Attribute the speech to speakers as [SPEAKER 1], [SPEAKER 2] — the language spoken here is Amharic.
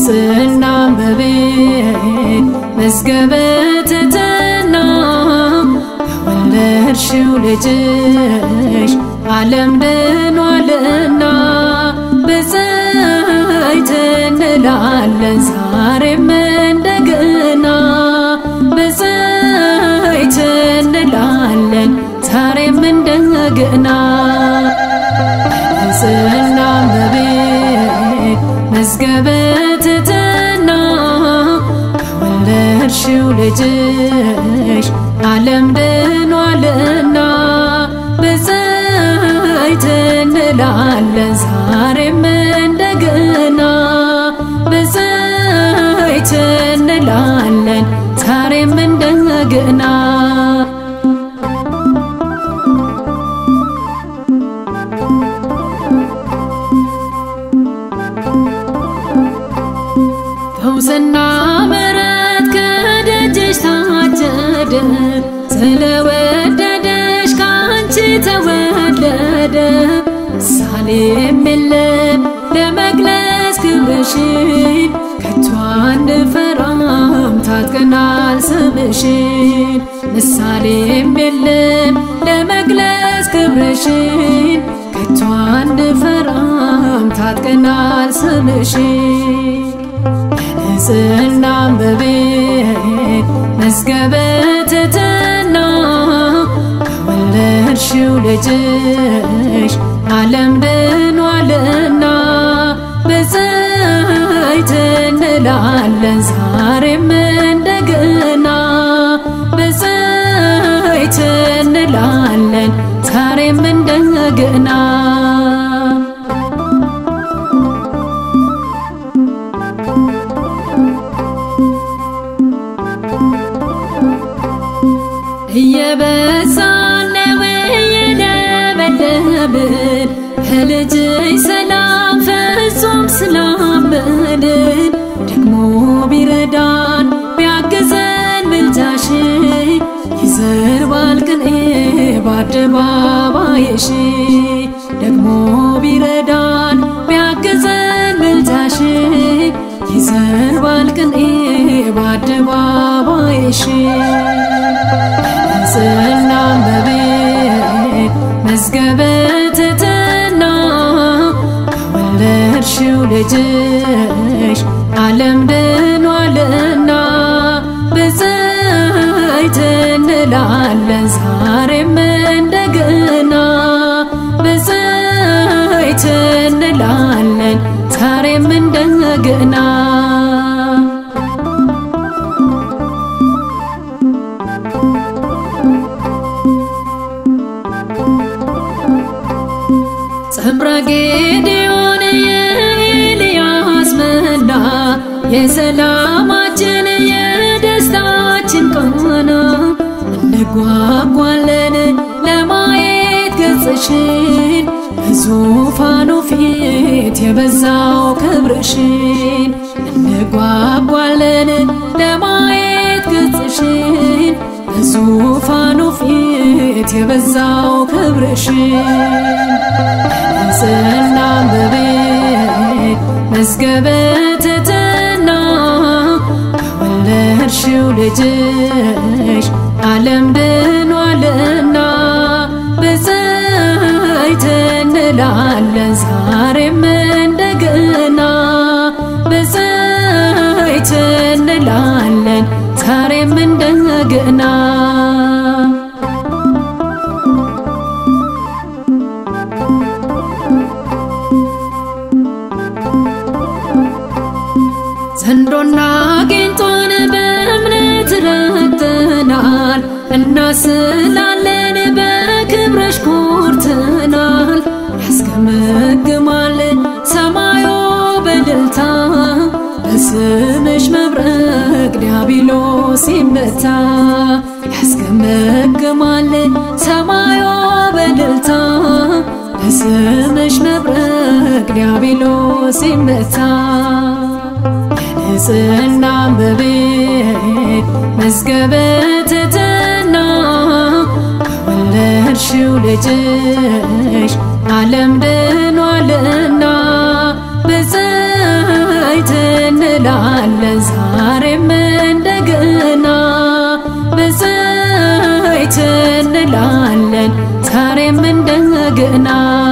[SPEAKER 1] በንጽሕና በቤት መዝገበ ትሕትና የወለድሽው ልጅሽ ዓለም ድኗልና ብፅዕት እንላለን ዛሬም እንደገና ብፅዕት እንላለን ዛሬም እንደገና በንጽሕና በቤት መዝገበ ትሕትና የወለድሽው ልጅሽ ዓለም ድኗልና ብፅዕት እንላለን ዛሬም እንደገና ብፅዕት እንላለን ዛሬም እንደገና ፈውስና ምሕረት ከደጅሽ ታጨደ ስለወደደሽ ከአንቺ ተወለደ ምሳሌም የለም ለመግለጽ ክብርሽን ከቶ አንፈራም ታጥቀናል ስምሽን ምሳሌም የለም ለመግለጽ ክብርሽን ከቶ አንፈራም ታጥቀናል ስምሽን በንጽሕና በቤት መዝገበ ትሕትና የወለድሽው ልጅሽ ዓለም ድኗልና ብፅዕት እንላለን ዛሬም እንደገና ብፅዕት እንላለን ዛሬም እንደገና እየበዛን ነው እየለመለምን ከልጅሽ ሰላም ፍጹም ስላመንን ደግሞ ቢረዳን ቢያግዘን ምልጃሽ ይዘርባል ቅኔ በአደባባይሽ ደግሞ ቢረዳን ቢያግዘን ምልጃሽ ይዘርባል ቅኔ በአደባባይሽ በንጽሕና በቤት መዝገበ ትሕትና የወለድሽው ልጅሽ ዓለም ድኗልና ብፅዕት እንላለን ዛሬም እንደገና ብፅዕት እንላለን ዛሬም እንደገና ጸምረ ጌዴዎን የኤልያስ መና የሰላማችን የደስታችን ቃና እንጓጓለን ለማየት ገጽሽን በዙፋኑ ፊት የበዛው ክብርሽን እንጓጓለን ለማየት ገጽሽን በዙፋኑ ፊት የበዛው ክብርሽን በንጽሕና በቤት መዝገበ ትሕትና የወለድሽው ልጅሽ ዓለም ድኗልና ብፅዕት እንላለን ዛሬም እንደገና ብፅዕት እንላለን ዛሬም እንደገና ዘንዶና ጌንጦን በእምነት ረግጠናል እናስላለን በክብረሽ ኮርተናል ያስገመግማል ሰማዩ በእልልታ በስምሽ መብረቅ ዲያብሎስ ሲመታ ያስገመግማል ሰማዩ በእልልታ በስምሽ መብረቅ ዲያብሎስ ሲመታ በንጽሕና በቤት መዝገበ ትሕትና የወለድሽው ልጅሽ ዓለም ድኗልና ብፅዕት እንላ እንላለን ዛሬም እንደገና ብፅዕት እንላለን ዛሬም እንደገና